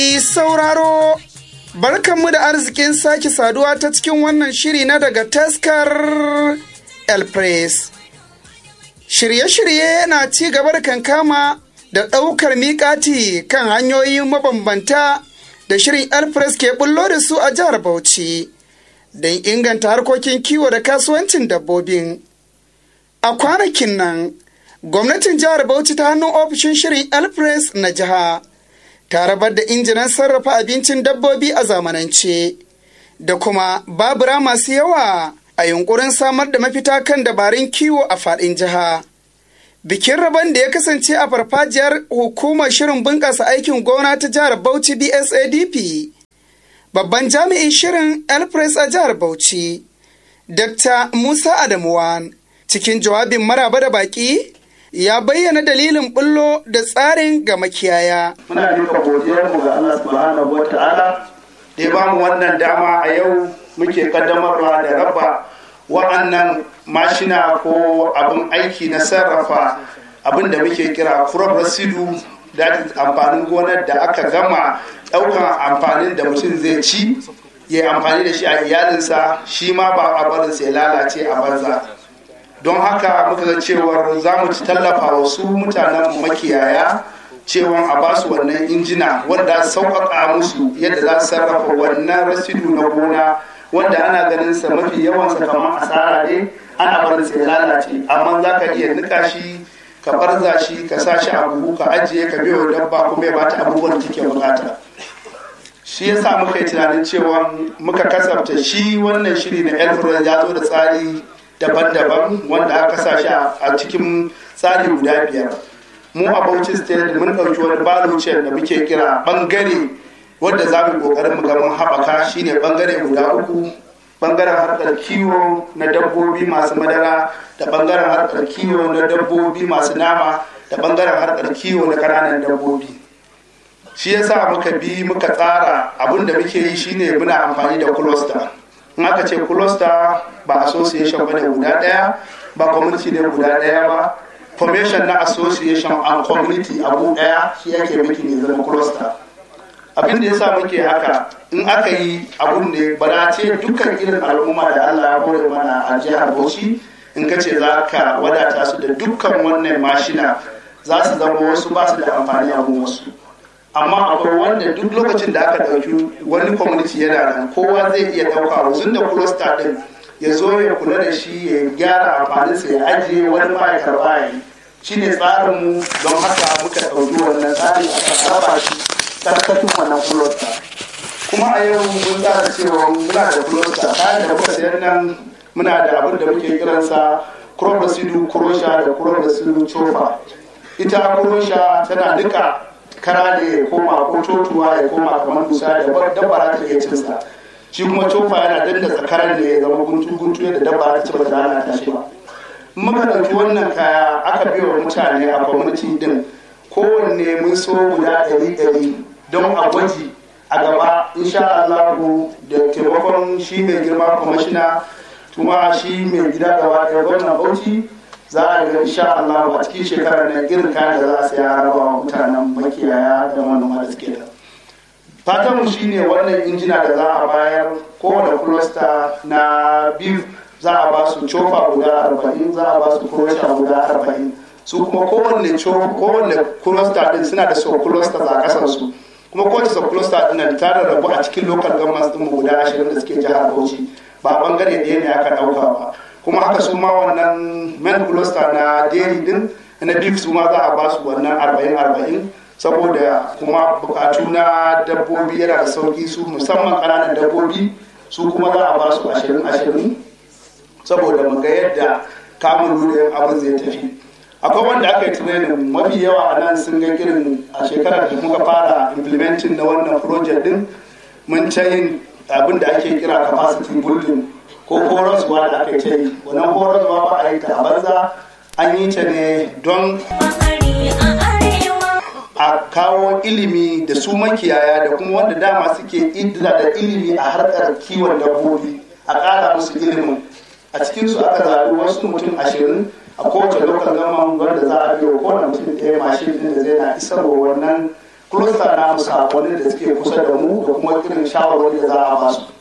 sauraro barkanmu da arzikin sake saduwa ta cikin wannan shiri na daga taskar el press shirye-shirye na ci gaba da kankama da ɗaukar miƙati kan hanyoyin mabambanta da shirin el press ke bullo da su a jihar bauchi don inganta harkokin kiwo da kasuwancin dabbobin a kwanakin nan gwamnatin jihar bauchi ta hannun ofishin shirin el press na jiha ta rabar da injinan sarrafa abincin dabbobi a zamanance da kuma babura masu yawa a yunkurin samar da mafita kan dabarun kiwo a faɗin jiha. Bikin rabon da ya kasance a farfajiyar hukumar shirin bunƙasa aikin gona ta jihar Bauchi BSADP. Babban jami'in shirin Elpress a jihar Bauchi, Dr. Musa Adamuwan, cikin jawabin maraba da baƙi ya bayyana dalilin bullo da tsarin ga makiyaya. Muna duka godiyarmu ga Allah subhanahu wa ta'ala da ya ba mu wannan dama a yau muke kaddamarwa da raba wa'annan mashina ko abin aiki na sarrafa abin da muke kira crop residue da amfanin gonar da aka gama ɗaukan amfanin da mutum zai ci ya amfani da shi a iyalinsa shi ma ba a barinsa ya lalace a banza. don haka muka ga cewar za mu ci tallafa wa su mutanen makiyaya cewa a ba su wannan injina wanda sauƙaƙa musu yadda za su sarrafa wannan rasidu na gona wanda ana ganin sa mafi yawansa kamar asara ne ana barin sa ya lalace amma za ka iya nika shi ka barza shi ka sa shi a buhu ka ajiye ka biyo dabba kuma ya bata abubuwan da take bukata shi yasa muka yi tunanin cewa muka kasafta shi wannan shiri na elfred ya zo da tsari daban-daban wanda aka sa shi a cikin tsari guda biyar mu a bauchi state mun ɗauki wani balucin da muke kira bangare wanda za mu ƙoƙarin mu ga mun haɓaka shine bangare guda uku bangaren harkar kiwo na dabbobi masu madara da bangaren harkar kiwo na dabbobi masu nama da bangaren harkar kiwo na ƙananan dabbobi shi yasa muka bi muka tsara abin da muke yi shine muna amfani da cluster in aka ce cluster ba association ba ne guda daya ba community ne guda daya ba formation na association and community abu daya shi yake miki ne zama cluster abin da yasa muke haka in aka yi abun ne ba ce dukkan irin al'umma da Allah ya kore mana a jihar Bauchi in ka ce za ka wadata su da dukkan wannan mashina za su zama wasu ba su da amfani a wasu amma akwai wanda duk lokacin da aka ɗauki wani community yana nan kowa zai iya ɗauka wasu da cluster ɗin ya zo ya kula da shi ya gyara amfaninsa ya ajiye wani ma ya karɓa ya yi shi ne tsarinmu don haka muka ɗauki wannan tsari aka raba shi tsarkakin wannan cluster kuma a yau mun tsara cewa muna da cluster kayan da muka sayar nan muna da abin da muke kiransa crop residue crusher da crop residue chofa ita crusher tana duka kara da ya koma ko totuwa ya koma kamar dusa da dabba ta iya cinsa shi kuma cofa yana danna tsakarar da ya zama guntu guntu yadda dabba ta ci ba ta hana ta shi ba muka ɗauki wannan kaya aka biya wa mutane a kwamiti din kowanne mun so guda ɗari ɗari don a gwaji a gaba insha Allah da taimakon shi mai girma kwamishina kuma shi mai gida gaba ɗaya gwamnan bauchi za a ga insha Allah a cikin shekarar nan irin kayan da za a saya raba wa mutanen makiyaya da manoma da suke da fatan mu shine wannan injina da za a bayar kowane cluster na biyu za a ba su cofa guda arba'in za a ba su crusher guda arba'in su kuma kowanne kowanne cluster din suna da sub clusters a kasan su kuma kowace sub cluster din nan ta rarrabu a cikin local governments din guda ashirin da suke jihar Bauchi ba bangare ɗaya ne aka ɗauka ba kuma haka su ma wannan men cluster na dairy din na beef su ma za a ba su wannan arba'in arba'in saboda kuma bukatu na dabbobi yana da sauki su musamman ƙananan dabbobi su kuma za a ba su ashirin ashirin saboda mu ga yadda kamun lulluyin abin zai tafi akwai wanda aka yi training mafi yawa a nan sun ga irin a shekarar da muka fara implementing na wannan project din mun ta yin abin da ake kira capacity building ko horaswa da aka ce wannan horaswa ba a yi ta banza an yi ta ne don a kawo ilimi da su makiyaya da kuma wanda dama suke idda da ilimi a harkar kiwon dabbobi a ƙara musu ilimin a cikin su aka zaɓi wasu mutum ashirin a kowace lokal gama wanda za a biyo kowane mutum ɗaya mashin ɗin da zai na isarwa wannan cluster na sakonin da suke kusa da mu da kuma irin shawarwari da za a ba su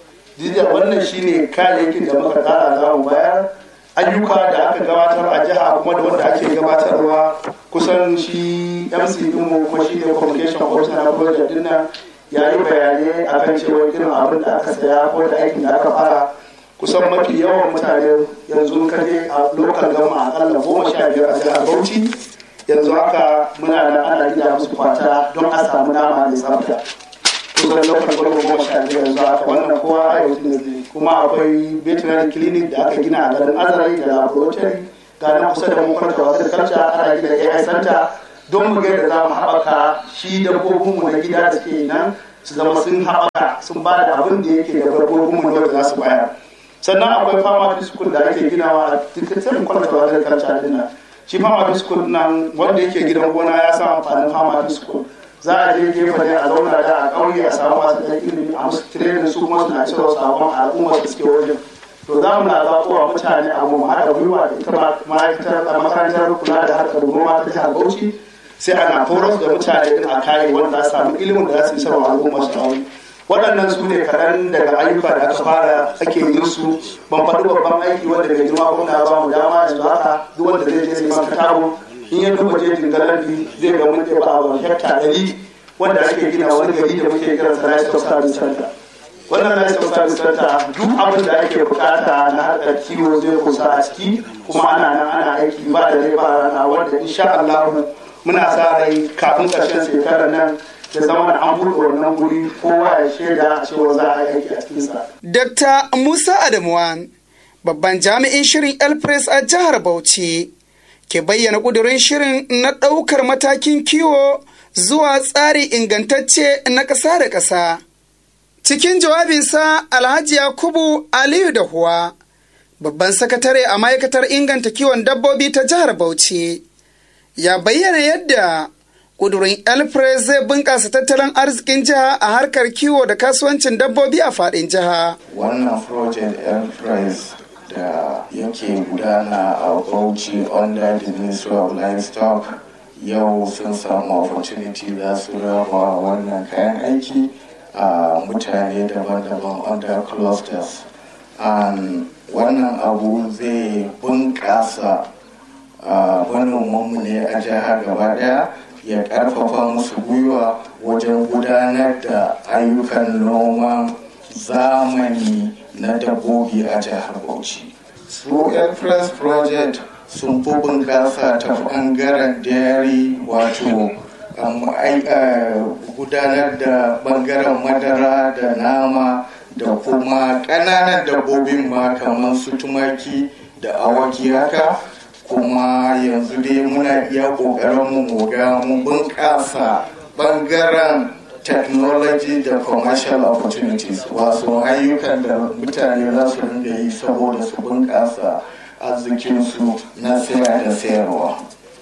wannan shine kayayyakin da muka tsara za mu bayar ayyuka da aka gabatar a jiha kuma da wanda ake gabatarwa kusan shi mc dinmu kuma shi ne communication officer na project din nan ya yi bayanai akan cewa irin abin da aka saya ko da aikin da aka fara kusan mafi yawan mutane yanzu kaje a lokal gama akalla goma sha biyar a jihar bauchi yanzu haka muna da ana gida musu kwata don a samu nama mai tsafta kusan lokal gama goma sha biyar yanzu haka wannan kowa a yau ne kuma akwai veterinary clinic da aka gina a garin azari da laboratory ga nan kusa da mu kwanta wasu culture ana gida ai center don mu ga da za mu haɓaka shi dabbobinmu na gida da ke nan su zama sun haɓaka sun ba da abin da yake da dabbobinmu da za su bayar sannan akwai fama school da ake ginawa a dukkan kwalata wajen karta dina shi fama school nan wanda yake gidan gona ya sa amfanin fama school za a je gefe ne a zauna da a ƙauye a samu masu ɗan ilimi a musu tirenin su kuma suna cewa sabon al'ummar da suke wajen to za mu na zaɓowa mutane a mu haɗa gwiwa da ita ma'aikatar makarantar kula da harkar noma ta jihar bauchi sai ana horar da mutane din a kayi wanda za samu ilimin da za su yi sarwa al'ummar su a waɗannan su ne kaɗan daga ayyuka da aka fara ake yin su ban faɗi babban aiki wanda mai girma gwamna ba mu dama yanzu haka duk wanda zai je neman katabo in ya duba jejin galabi zai ga mun ba a hekta ɗari wanda ake gina wani gari da muke kiran sa Rice of Service Center wannan Rice of Service Center duk abin da ake bukata na harkar kiwo zai kusa a ciki kuma ana nan ana aiki ba da rai ba rana wanda insha Allah muna sa rai kafin ƙarshen shekarar nan da zama da an buɗe wannan guri kowa ya shaida cewa za a yi aiki a cikinsa. Dr. Musa Adamuwan, babban jami'in shirin El Press a jihar Bauchi, ke bayyana ƙudurin shirin na ɗaukar matakin kiwo zuwa tsari ingantacce na ƙasa da ƙasa. Cikin jawabinsa Alhaji Yakubu Aliyu da Huwa, babban sakatare a ma'aikatar inganta kiwon dabbobi ta jihar Bauchi, ya bayyana yadda ƙudurin elpres zai bunƙasa tattalin arzikin jiha a harkar kiwo da kasuwancin dabbobi a faɗin jiha. Wannan project elpres da yake gudana a Bauchi under the Ministry of Livestock yau sun samu opportunity za su raba wannan kayan aiki a mutane daban-daban under clusters. And wannan abu zai bunƙasa manomanmu ne a jihar gaba ɗaya ya karfafa musu gwiwa wajen gudanar da ayyukan noman zamani na dabbobi a jihar bauchi su express project sun fi bunƙasa ta ɓangaren dairy wato gudanar da ɓangaren madara da nama da kuma ƙananan dabbobin ma kamar su tumaki da awaki haka kuma yanzu dai muna iya ƙoƙarin mu ga mu bunƙasa ɓangaren technology da commercial opportunities wasu ayyukan da mutane za su rinda yi saboda su bunƙasa arzikinsu na saya da sayarwa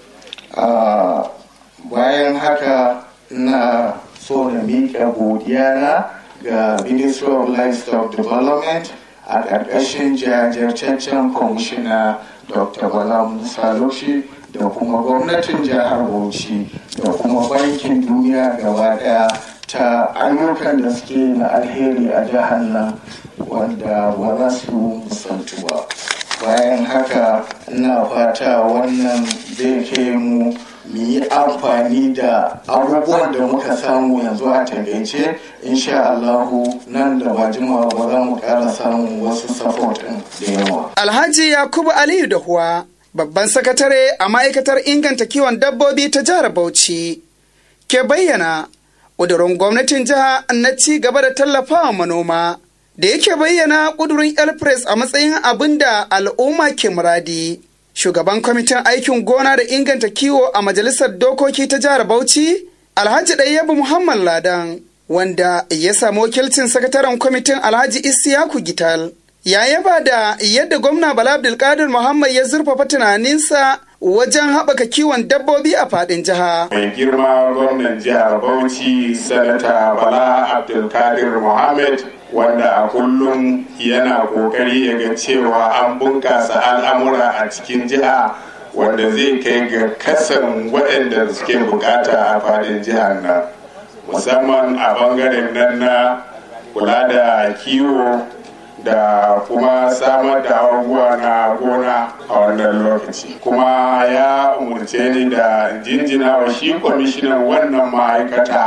bayan haka na so na miƙa godiya na ga ministry of livestock development a ƙarƙashin jajirtaccen kwamishina dr bala musa loshi da kuma gwamnatin jihar bauchi da kuma bankin duniya gaba daya ta ayyukan da suke na alheri a jihar nan wanda ba za su musantu ba bayan haka ina fata wannan zai ke mu mu yi amfani da abubuwan da muka samu yanzu a takaice insha Allahu nan da ba jimawa ba za mu ƙara samun wasu support da yawa. Alhaji Yakubu Aliyu da Huwa, babban sakatare a ma'aikatar inganta kiwon dabbobi ta jihar Bauchi, ke bayyana ƙudurin gwamnatin jiha na ci gaba da tallafawa manoma. Da yake bayyana ƙudurin Elpres a matsayin abin da al'umma ke muradi. shugaban kwamitin aikin gona da inganta kiwo a majalisar dokoki ta jihar Bauchi, Alhaji Ɗayyabu Muhammad Ladan, wanda ya samu wakilcin sakataren kwamitin Alhaji Isiyaku Gital. Ya yaba da yadda gwamna Bala Abdulkadir Muhammad ya zurfafa tunaninsa wajen haɓaka kiwon dabbobi a faɗin jiha. Mai girma gwamnan jihar Bauchi, Sanata Bala Abdulkadir Muhammad wanda a kullum yana kokari ya ga cewa an bunkasa al'amura a cikin jiha wanda zai kai ga kasan waɗanda suke bukata a fadin jihar nan musamman a bangaren nan na kula da kiwo da kuma samar da abubuwa na gona a wannan lokaci kuma ya umarce ni da jinjina wa shi kwamishinan wannan ma'aikata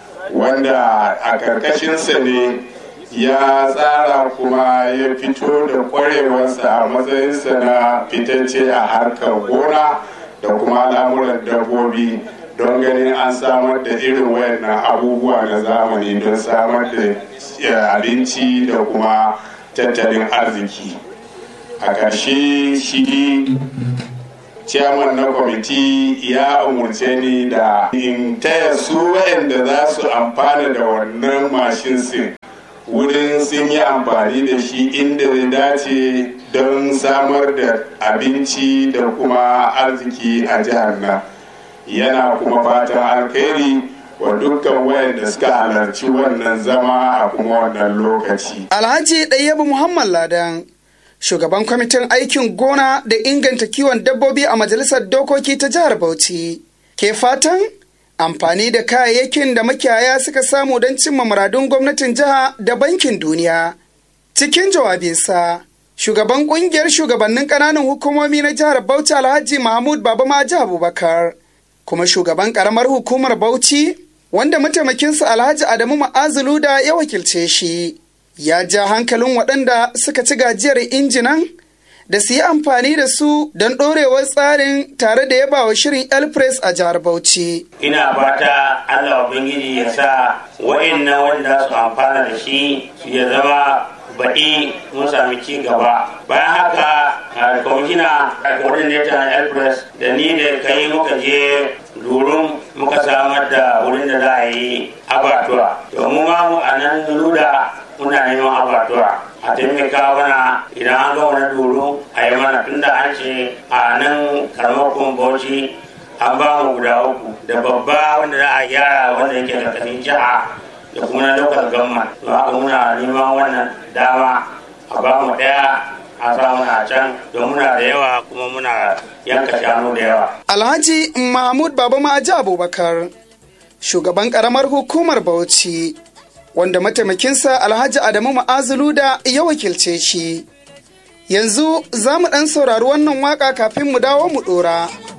wanda a karkashinsa ne ya tsara kuma ya fito da kwarewarsa a matsayinsa na fitacce a harkar gona da kuma al'amuran dabbobi don ganin an samar da irin wayannan abubuwa na zamani don samar da abinci da kuma tattalin arziki a ƙarshe shi ciyaman na kwamiti ya umarce ni da in taya su wayanda za su amfana da wannan mashin sin wurin sun yi amfani da shi inda zai dace don samar da abinci da kuma arziki a jihar nan yana kuma fatan alkhairi wa dukkan wayanda suka halarci wannan zama a kuma wannan lokaci. Alhaji Ɗayyabu Muhammad Ladan, shugaban kwamitin aikin gona da inganta kiwon dabbobi a Majalisar Dokoki ta Jihar Bauchi, ke fatan amfani da kayayyakin da makiyaya suka samu don cimma muradun gwamnatin jiha da bankin duniya. Cikin jawabinsa, shugaban kungiyar shugabannin ƙananan hukumomi na jihar Bauchi Alhaji Mahmud Baba Maji Abubakar, kuma shugaban ƙaramar hukumar Bauchi, wanda mataimakinsa Alhaji Adamu Ma'azulu da ya wakilce shi, ya ja hankalin waɗanda suka ci gajiyar injinan da su yi amfani da su don ɗorewar tsarin tare da yaba wa shirin elpress a jihar bauchi ina fata allah ubangiji ya sa wa'annan wanda su amfana da shi ya zama baɗi mun sami ci gaba bayan haka a kwamishina a coordinator na elpress da ni da kai muka je durum muka samar da wurin da za a yi abatuwa domin ma mu a nan luda muna neman abatuwa a taimaka mana idan an ga wani duru a yi mana tunda an ce a nan karamar bauchi an ba mu guda uku da babba wanda za a gyara wanda yake karkashin jiha da kuma na local government don haka muna neman wannan dama a ba mu daya a sa muna can don muna da yawa kuma muna yanka shanu da yawa alhaji mahmud baba ma'aji abubakar shugaban karamar hukumar bauchi wanda mataimakinsa alhaji adamu ma'azulu da ya wakilce shi yanzu za mu ɗan saurari wannan waka kafin mu dawo mu ɗora.